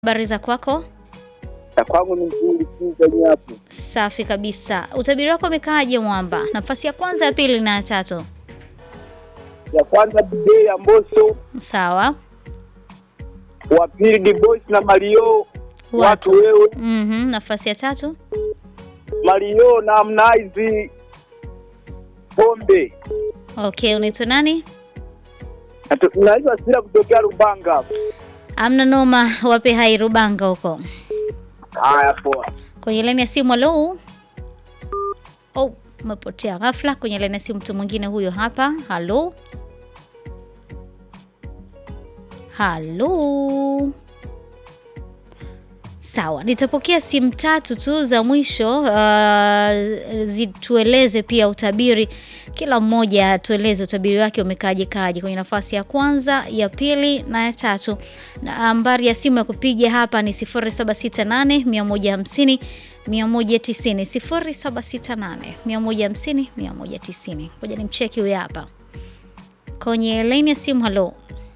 Habari za kwako? Na kwangu ni nzuri tu zenye hapo. Safi kabisa. Utabiri wako umekaaje Mwamba? Nafasi ya kwanza, ya pili na ya tatu. Ya kwanza DJ ya Mbosso, Sawa. wa pili D-Boys na Mario watu Watu. wewe, Mhm, nafasi ya tatu. Mario na Harmonize Pombe. Okay, unaitwa nani? Natu- Naitwa Sira kutokea Rubanga. Amna noma, wape hai Rubanga huko. Haya poa. Kwenye laini ya simu halo. Oh, umepotea ghafla. Kwenye laini ya simu mtu mwingine huyo hapa. Halo. Halo. Sawa, nitapokea simu tatu tu za mwisho uh, zitueleze pia utabiri, kila mmoja atueleze utabiri wake umekaaje kaje kwenye nafasi ya kwanza, ya pili na ya tatu. Na nambari ya simu ya kupiga hapa ni 0768 150 190 0768 150 190. Ngoja nimcheki huyu hapa kwenye laini ya simu. Halo,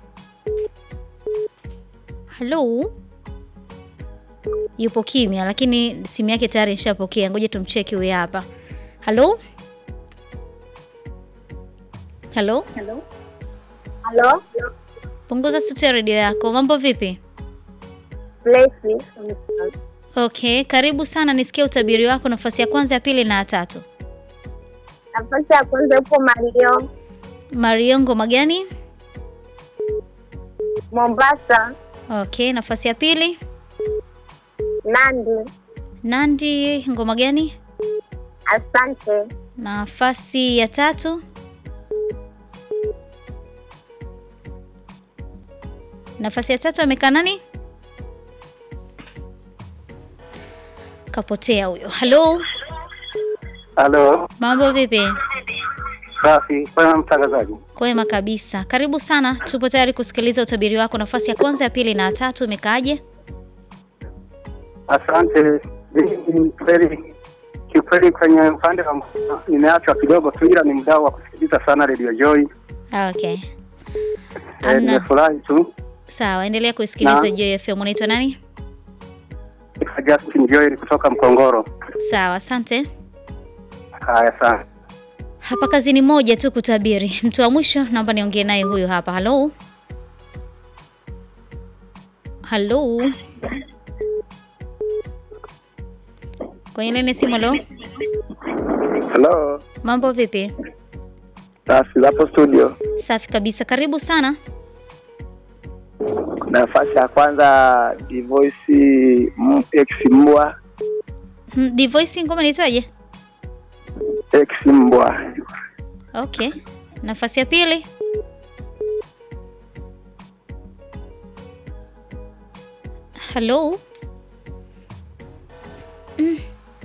halo yupo kimya, lakini simu yake tayari nishapokea. Ngoja tumcheki huyu hapa. Halo, halo, Halo, punguza sauti ya redio yako. Mambo vipi? Blessy. Okay, karibu sana, nisikie utabiri wako, nafasi ya kwanza, ya pili na ya tatu. Nafasi ya kwanza upo Mario Mario, ngoma gani? Mombasa, Okay, nafasi ya pili, Nandi, Nandi, ngoma gani? Asante, Nafasi ya tatu, nafasi ya tatu amekaa nani? Kapotea huyo. Halo, Halo, mambo vipi? safi. Kwa mtangazaji. Kwema kabisa, karibu sana. Tupo tayari kusikiliza utabiri wako, nafasi ya kwanza, ya pili na ya tatu. Imekaaje? Asante. Mimi kweli kiukweli kwenye upande wa nimeachwa kidogo tu, ila ni mdau wa kusikiliza sana Radio Joy. Okay, Eh, Amna. nimefurahi tu. sawa, endelea kusikiliza Na. Joy FM. Unaitwa nani? Naitwa Justin Joy kutoka Mkongoro. Sawa, asante. Haya sana. Hapa kazini moja tu kutabiri. Mtu wa mwisho naomba niongee naye huyu hapa. Halo, halo, kwenye lene simu. Halo, Hello. mambo vipi? Safi hapo studio. Safi kabisa, karibu sana. Nafasi ya kwanza Divoice M- X Mbwa. Hmm, Divoice ngoma inaitwaje? X Mbwa. Okay, nafasi ya pili halo. Mm.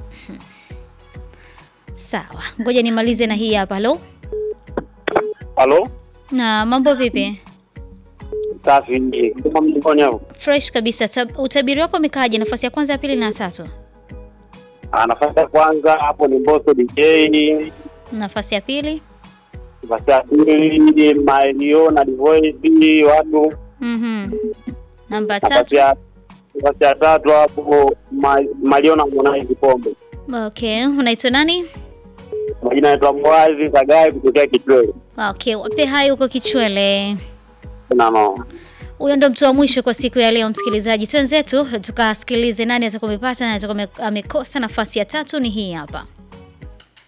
Sawa, ngoja nimalize na hii hapa. Halo, Halo. na mambo vipi? Safi. Kama mlifanya hapo. Fresh kabisa. Tab- Utabiri wako umekaaje? Nafasi ya kwanza, ya pili na ya tatu. Ah, nafasi ya kwanza hapo ni Mbosso DJ. Nafasi ya pili. Nafasi ya pili Mario na Divoice watu. Mhm. Namba Nafasi tatu. ya nafasi ya tatu hapo Ma- Mario na Harmonize Pombe. Okay, unaitwa nani? Majina yanaitwa Mwazi Sagai kutokea Kitwele. Okay, wape hai huko Kichwele. Na no. Huyo ndo mtu wa mwisho kwa siku ya leo, msikilizaji. Twenzetu tukasikilize nani atakuwa amepata na atakuwa ame- amekosa. Nafasi ya tatu ni hii hapa.